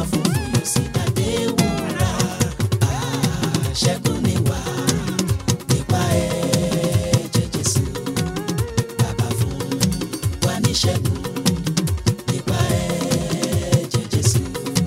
funfun yóò sì dàdé wúrà. Àṣẹ́gun ni wá nípa ẹ̀jẹ̀ Jésù. Bàbá fún wa ní ṣẹ́gun nípa ẹ̀jẹ̀ Jésù.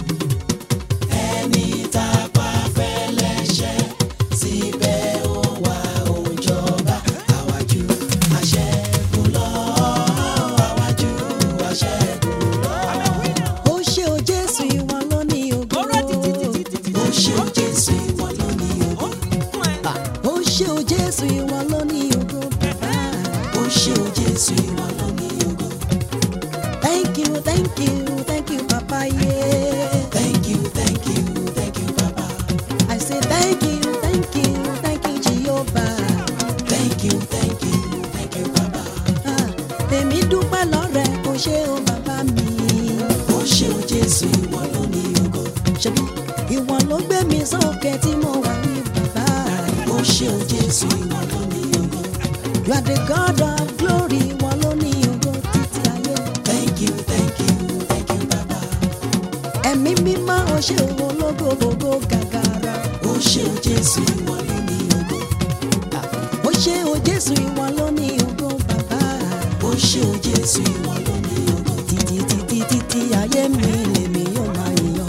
Ẹni tá a pa fẹ́lẹ́ṣẹ̀ síbẹ̀ ó wá ó jọba. Àwájú àṣẹ́gun lọ, àwájú àṣẹ́gun lọ. ó ṣe o jésù ìwọ ló ní ògo. Ó ṣe Jésù ìwọ ló ní ògo. ó ṣe o jésù ìwọ ló ní ògo. bàbá. Ó ṣe Jésù ìwọ ló ní ògo. thank you thank you thank you papa yeah. Thank you, thank you, thank you, Baba. I say thank you thank you thank you jehovah. Thank you, thank you, thank you, Baba. Ah, èmi dúpẹ́ lọ́rẹ̀ kò ṣe o bàbá mi. Ó ṣe Jésù ìwọ ló ní ògo. ṣebí ìwọ ló gbé mi sókè tí mo wà ní bàbá. Ó ṣe Jésù ìwọ ló ní ògo. you are the god of glory ìwọ ló ní ògo títí ayé. Thank you, thank you, thank you, Baba. ẹ̀mí mímọ́ o ṣe òwò lógo gbogbo gàgàrà. Ó ṣe Jésù ìwọ ló ní ògo. ó ṣe o jésù ìwọ ló ní ògo bàbá. Ó ṣe Jésù ìwọ ló ní ògo. títí títí títí ayé mi lèmi yóò máa yàn.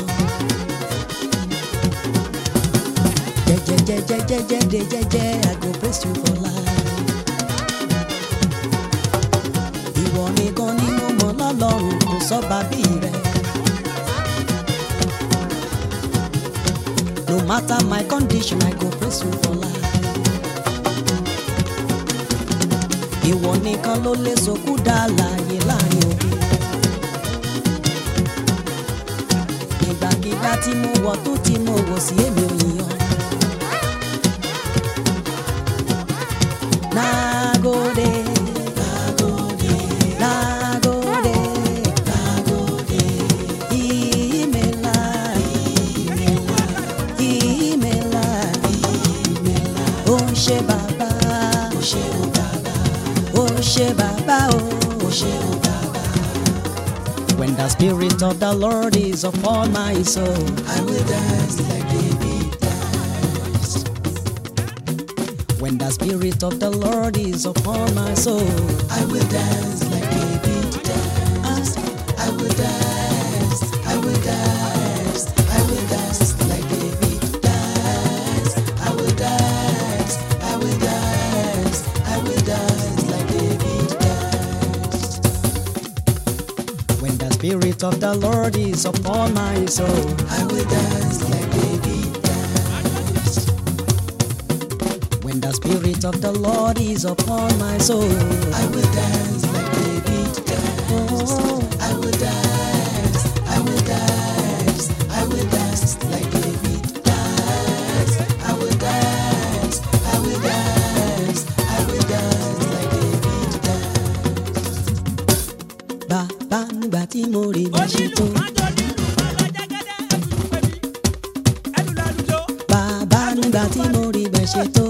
jẹjẹjẹjẹjẹjẹ jẹjẹ I go praise you for life. ìwọ nìkan ni mo mọ̀ lọ́lọ́run kò sọ́ba bí rẹ̀. no matter my condition I go praise you for life. ìwọ nìkan ló lè sọkú dá láàyè láàrin òbí. ìgbàkigbà tí mo wọ̀ tó tí mo wọ̀ sí èmi ò yíyan. Nagode, nagode, nagode, nagode, imela, imela, imela, imela. Ó ṣé bàbá, Ó ṣe o Baba. ó ṣé bàbá o. Ó ṣe o Baba. When the spirit of the Lord is upon my soul, I will dance like David danced. when the spirit of the Lord is upon my soul, I will dance like David danced. I will dance. I will dance. I will dance like David danced. I will dance. I will dance. I will dance like David danced. when the spirit of the Lord is upon my soul, I will dance like David danced. when the spirit of the Lord is upon my soul, I will dance like David danced. oh, I will dance. I will dance. I will dance like David danced. I will dance. I will dance. I will dance like David danced. bàbá nígbà tí mo rí bá ṣe tó, bàbá nígbà tí mo rí bá ṣe tó.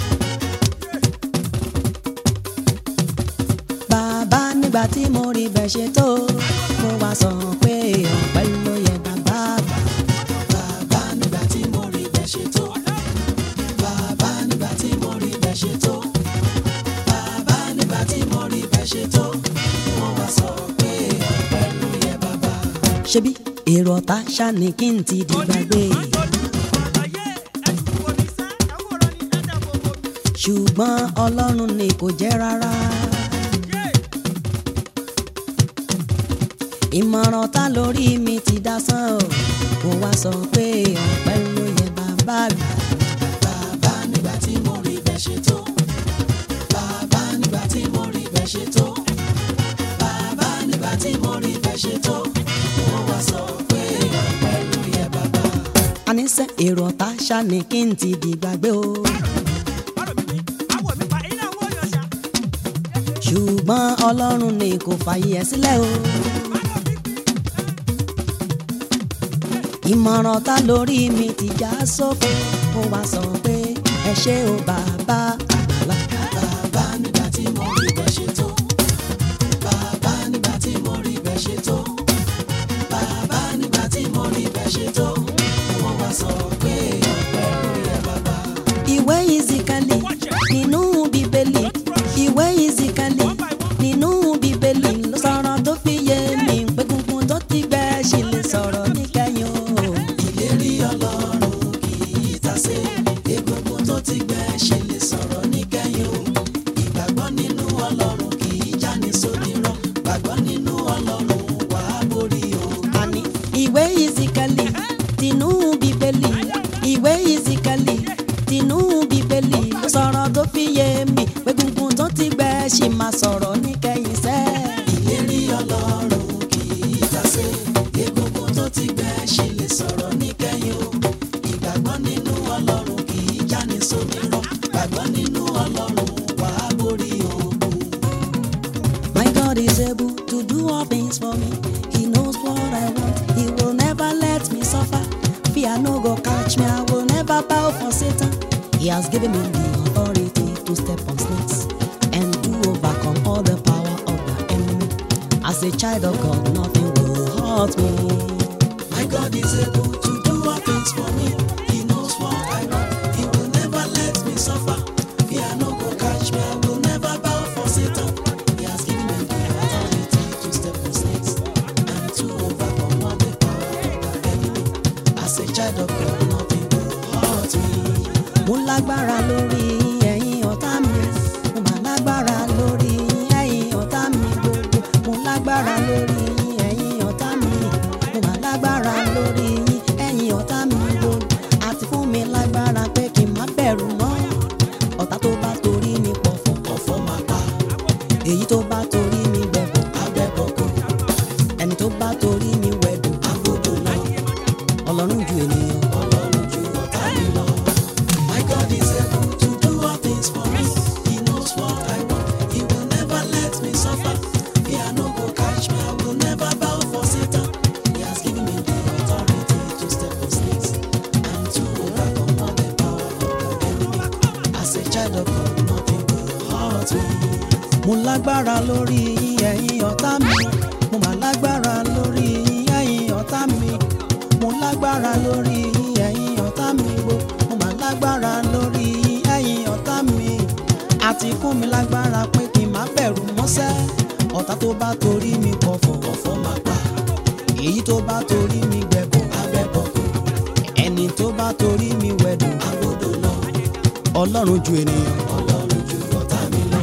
Bàbá nígbà tí mo rí bá ṣe tó, mo wá sọ pé ọpẹ́ ló yẹ bàbá àgbà. Bàbá nígbà tí mo rí bẹ́ẹ̀ ṣe tó. Bàbá nígbà tí mo rí bẹ́ẹ̀ ṣe tó. Bàbá nígbà tí mo rí bẹ́ẹ̀ ṣe tó. Wọ́n wá sọ pé ọpẹ́ ló yẹ bàbá. ṣebí èrò ọ̀tá ṣáni kí n ti dìgbàgbé ṣùgbọ́n ọlọ́run ni kò jẹ́ rárá. ìmọ̀ràn ta lórí mi ti dasán o kò wá sọ pé ọpẹ́ ló yẹ bàbá àgbà. Bàbá nígbà tí mo rí bẹ́ẹ̀ ṣe tó. Bàbá nígbà tí mo rí bẹ́ẹ̀ ṣe tó. Bàbá nígbà tí mo rí bẹ́ẹ̀ ṣe tó. Wọ́n wá sọ pé ọpẹ́ ló yẹ bàbá. àníṣe èrò ọ̀tá ṣáni kí n ti dìgbàgbé o ṣùgbọ́n ọlọ́run ni kò fààyè ẹ̀ sílẹ̀ o. ìmọ̀ràn ta lórí mi ti já sófo ó wá sọ pé ẹ ṣé o bàbá àgbàlá. Bàbá nígbà tí mo rí bẹ́ẹ̀ ṣe tó. Bàbá nígbà tí mo rí bẹ́ẹ̀ ṣe tó. Bàbá nígbà tí mo rí bẹ́ẹ̀ ṣe ṣe tó wọ́n wá sọ pé ọpẹ́ ló yẹ bàbá. ìwé ìzìkàlì nínú bíbélì ìwé ìzìkàlì nínú bíbélì ló sọ̀rọ̀ tó fi yé mi pé gungun tó ti gbẹ ṣì lè sọ̀rọ̀ níkẹyìn o. ìlérí ọlọ́run kì í tasé egungun tó ti gbẹ ṣe lè sọ̀rọ̀ níkẹyìn o ìgbàgbọ́ nínú ọlọ́run kì í jáni sódìrọ̀ gbàgbọ́ nínú ọlọ́run wà á borí o. àní ìwé ìzìkàlì tinú bíbélì ìwé ìzìkàlì tinú bíbélì ló sọ̀rọ̀ tó fi yé mi pé gungun tó ti gbẹ ṣì máa sọ̀rọ̀ níkẹyìn sẹ́ẹ̀. ìlérí ọlọ́run kì í tasé egungun tó ti gbẹ ṣe lè sọ̀rọ̀ níkẹyìn o ìgbàgbọ́ nínú ọlọ́run kì í jáni sódìrọ̀ gbàgbọ́ nínú ọlọ́run wà á borí ogun. My God is able to do all things for me. He knows what I want. He will never let me suffer. Fear no go catch me. I will never bow for Satan. He has given me the authority to step on snakes and to overcome all the power of the enemy. As a child of God, nothing will hurt me. My God is able to do all things for me. He knows what I want. He will never let me suffer. Fear no go catch me. I will never bow for Satan. He has given me the authority to step on snakes and to overcome all the power of the enemy. As a child of God, nothing will hurt me. Mo lágbára lórí ẹ̀yin ọ̀tá mi. Mo mà lágbára lórí ẹ̀yin ọ̀tá mi gbogbo. Mo lágbára lórí ẹ̀yin ọ̀tá mi. Mo mà lágbára lórí ẹ̀yin ọ̀tá mi gbogbo. Àti fún mi lágbára pé kí n má bẹ̀rù mọ́. Ọ̀tá tó bá torí mi pọ̀fọ̀. Ọ̀fọ̀ máa pa Èyí tó bá torí mi gbẹ̀bọ̀. abẹ́bọ̀kọ̀, Ẹni tó bá torí mi wẹ̀dùn. agbódò lọ. Ọlọ́run ju ènìyàn. Ọlọ́run ju ọ̀tá mi lọ. My God is able to do all things for me. He knows what I want. He will never let me suffer. Fear no go catch me. I will never bow for Satan. He has given me the authority to step on snakes and to overcome all the power of the enemy. As a child of God, nothing will hurt me. mo lágbára lórí ẹ̀yin ọ̀tá mi mo mà lágbára lórí ẹ̀yin ọ̀tá mi mo lágbára lórí ẹ̀yin ọ̀tá mi wo mo mà lágbára lórí ẹ̀yin ọ̀tá mi àti fún mi lágbára pé kí n má bẹ̀rù mọ́sẹ́ ọ̀tá tó bá torí mi pọ̀fọ̀ Ọ̀fọ̀ máa pa èyí tó bá torí mi gbẹ̀bọ̀ abẹ́bọ̀kọ̀, ẹni tó bá torí mi wẹ̀dùn agbódò lọ. ọlọ́run ju ènìyàn. Ọlọ́run ju ọ̀tá mi lọ.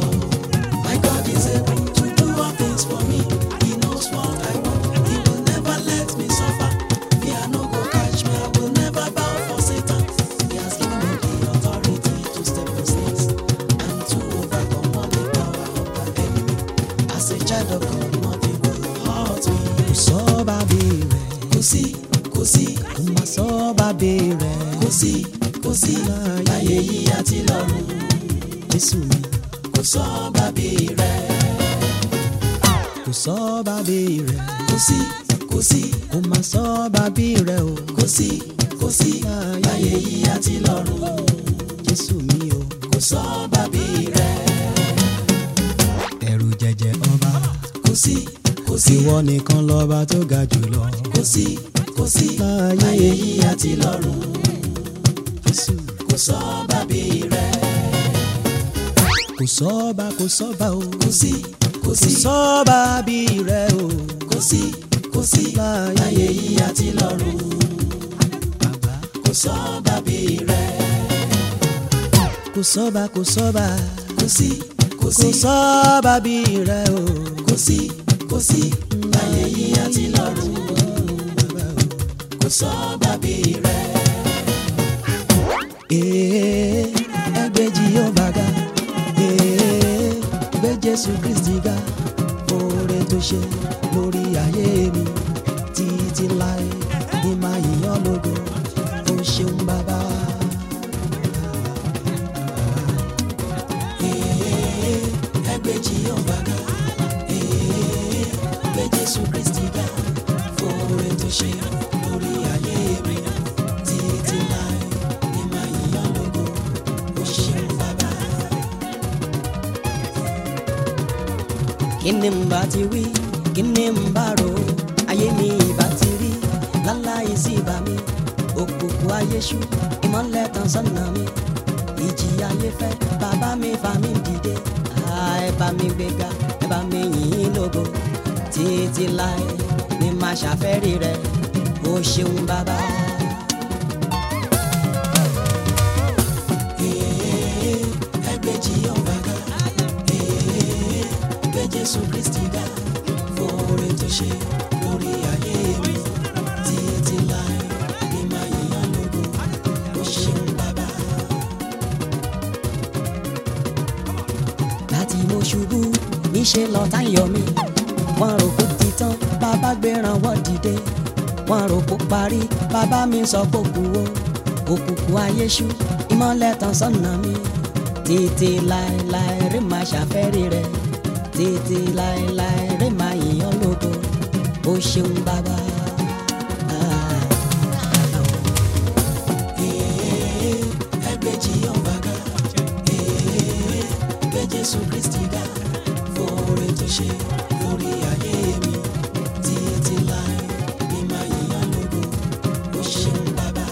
My God is able to do all things for me. He knows what I want. He will never let me suffer. Fear no go catch me. I will never bow for Satan. He has given me the authority to step on snakes and to overcome all the power of the enemy. As a child of God, nothing will hurt me. kò sọ́ bàbí rẹ̀ Kò sí, kò sí, kò má sọ́ bàbí rẹ̀ kò sí, kò sí. Láyé yìí àti lọ́run, jésù mi. kò sọ bàbí rẹ̀. kò sọ bàbí rẹ̀ Kò sí, kò sí. kò má sọ bàbí rẹ̀ o kò sí kò sí láyé yìí àti lọ́run jésù mi o kò sọ bàbí rẹ̀ ẹ̀rù jẹjẹ ọba kò sí kò sí ìwọ nìkan lọ́ba tó ga jùlọ kò sí kò sí láyé yìí àti lọ́run jésù kò sọ bàbí rẹ̀ kò sọ́ba kò sọ́ba o kò sí kò kò sí sọ́ba bí rẹ̀ o kò sí kò sí láyé yìí àti lọ́run bàbá kò sọ bàbí rẹ̀ kò sọ́ba kò sọ́ba kò sí kò kò sí sọ́ba bí rẹ̀ o kò sí kò sí láyé yìí àti lọ́run kò sọ bàbí rẹ̀. ee ẹgbẹ́ Jèhófà ga ee gbé Jésù Kristi ga oore tó ṣe lórí ayé mi títí láé ní máa yíyan lógo ó ṣeun bàbá. ẹgbẹ́ Jèhófà ga ee gbé Jésù Kristi ga fòrè tó ṣe lórí ayé mi títí láì ní máa yíyan lógo ó ṣeun bàbá. kí ni n bá ti wí kí ni n bá rò ayé mi ìbá ti rí láláì yìí sí ibà mi òkùnkùn ayé ṣú ìmọ̀lẹ̀ tàn sọ́nà mi ìjì ayé fẹ́ bàbá mi fà mí dìde Ah, ẹ bá mi gbéga ẹ bá mi yìn ín lógo títí láé ni màá ṣàfẹ́rí rẹ o ṣeun bàbá. ẹgbẹ́ Jehovah ga ee gbé Jésù Kristi ga fòrè tó ṣe lórí ayé mi títí láé ní máa yíyan lógo ó ṣeun bàbá. láti mo ṣubú níṣẹ́ lọ́tá ń yọ mí wọ́n rò kó ti tán bàbá gbéran wọ́n dìde wọ́n rò kó parí bàbá mi sọ kó kú o òkùnkùn ayé ṣú ìmọ̀lẹ̀ tàn sọ́nà mi títí láéláé rí máa ṣàfẹ́rí rẹ títí láéláé rí máa yìnyín lógo ó ṣeun bàbá. Ah, bàbá o. Ee, ẹgbẹ́ Jehovah ga ee gbé Jésù Kristi ga fòrè tó ṣe lórí ayé mi títí láé ní máa yíyan lógo ó ṣeun bàbá.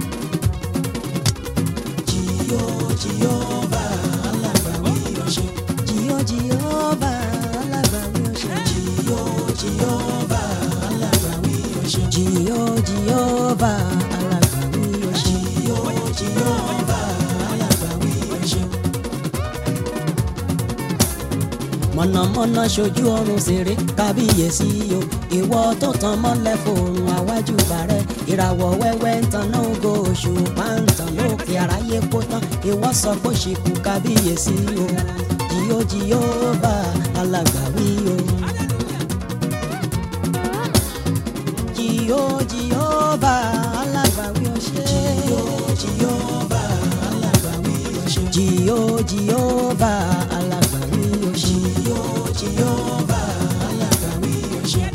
Jìyó Jèhófà alágbàwí ó ṣeun. Jìyó Jèhófà alágbàwí ó ṣeun. Jìyó Jèhófà alágbàwí ó ṣeun. Jìyó Jèhófà alágbàwí ó ṣeun. Jìyó Jèhófà alágbàwí ó ṣeun. mọ̀nàmọ́ná ṣojú ọrùn ṣeré kábíyèsí o ìwọ tó tan mọ́lẹ̀ fòrùn àwájú bàrẹ̀ ìràwọ̀ wẹ́wẹ́ ń tan náà ògo oṣù pàǹtàn lókè àráyé kó tán ìwọ sọ pé ṣìkú kábíyèsí o jìyó Jèhófà alágbàwí o. jìyó Jèhófà alágbàwí o ṣe. Jìyó Jèhófà alágbàwí ó ṣeun. jìyó Jèhófà alágbàwí o ṣe. Jìyó Jèhófà alágbàwí ó ṣeun.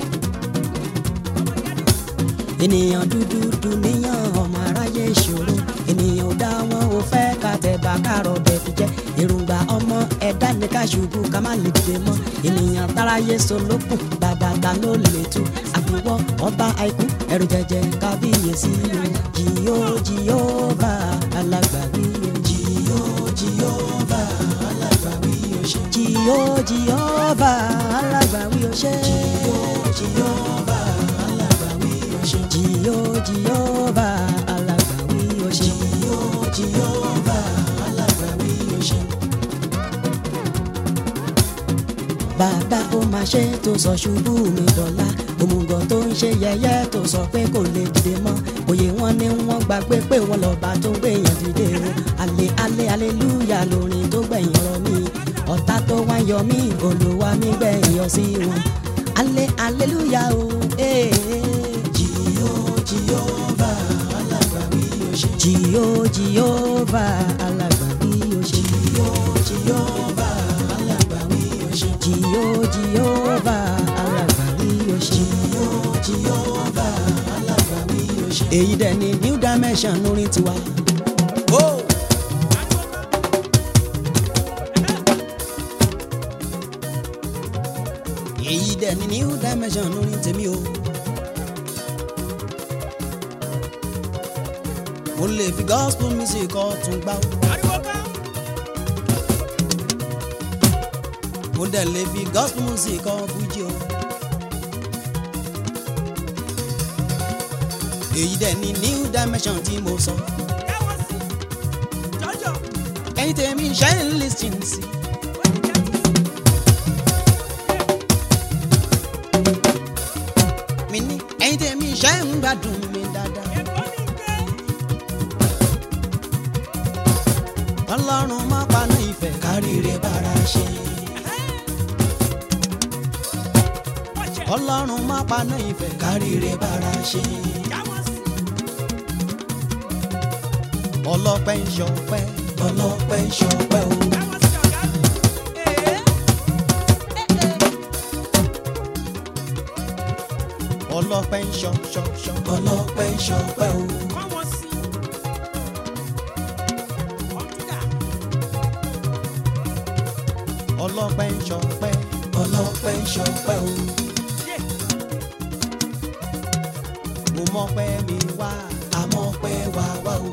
ènìyàn dúdú dùnìyàn ọmọ aráyé ìṣòro ènìyàn ò dá wọn ò fẹ́ ká tẹ̀bà kárọ̀ dẹ̀ fi jẹ́ èròǹgbà ọmọ ẹ̀dá ní ká ṣubú ká má lè dìde mọ́ ènìyàn táráyé solókùn bàbá ta ló lè tú àfiwọ́ ọba àìkú ẹ̀rù jẹjẹ kábíyèsí o jìyó Jèhófà alágbàwí o Jìyó Jèhófà alágbàwí ó ṣeun. jìyó Jèhófà alágbàwí o ṣe Jìyó Jèhófà alágbàwí ó ṣeun. jìyó Jèhófà alágbàwí o ṣe. Jìyó Jèhófà alágbàwí ó ṣeun. bàbá ó máa ṣe tó sọ ṣubú mi dọ̀la òmùgọ̀ tó ń ṣe yẹ̀yẹ́ tó sọ pé kò lè dìde mọ́ òye wọn ni wọ́n gbàgbé pé wọ́n lọ́ba tó ń gbèyàn dìde o alẹ́ alẹ́ aleluya lórin tó gbẹ̀yìn ọ̀rọ̀ mi ọ̀tá tó wá yọ mí olúwa mi gbẹ̀yìn yọ sí wọn alẹ́ aleluya o ee Jìyó Jèhófà alágbàwí ó ṣeun. jìyó Jèhófà alágbàwí o ṣe Jìyó Jèhófà alágbàwí ó ṣeun. jìyó Jèhófà alágbàwí o ṣe. Jìyó Jèhófà alágbàwí ó ṣeun. èyí dẹ̀ ni new dimension orin tiwa. èyí dẹ̀ ni new dimension orin tèmi o. mo lè fi gospel music ọ̀tún gbá o. mo dẹ̀ lè fi gospel music ọ̀ fújì o. èyí dẹ̀ ni new dimension tí mo sọ. ẹ̀yin tèmi ṣe ń lis ten sí. mi ní ẹ̀yin tèmi ṣe ń gbádùn mi dáadáa. ọlọ́run má paná ìfẹ́ Káríire bára ṣe. ọlọ́run má paná ìfẹ́ Káríire bára ṣe. ọlọ́pẹ́ ń ṣọpẹ́ Ọlọ́pẹ́ ń ṣọpẹ́ o. ọlọ́pẹ́ ń ṣọ ṣọ ṣọ Ọlọ́pẹ́ ń ṣọpẹ́ o. ọlọ́pẹ́ ń ṣọpẹ́ Ọlọ́pẹ́ ń ṣọpẹ́ o. mo àmọ́pẹ́ mi wá àmọ́pẹ́ wá wá o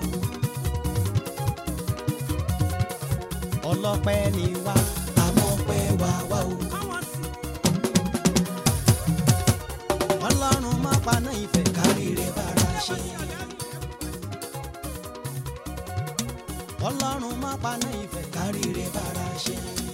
ọlọ́pẹ́ ni wá àmọ́pẹ́ wá wá o ọlọ́run má paná ìfẹ́ káríire bára ṣe ọlọ́run má paná ìfẹ́ káríire bára ṣe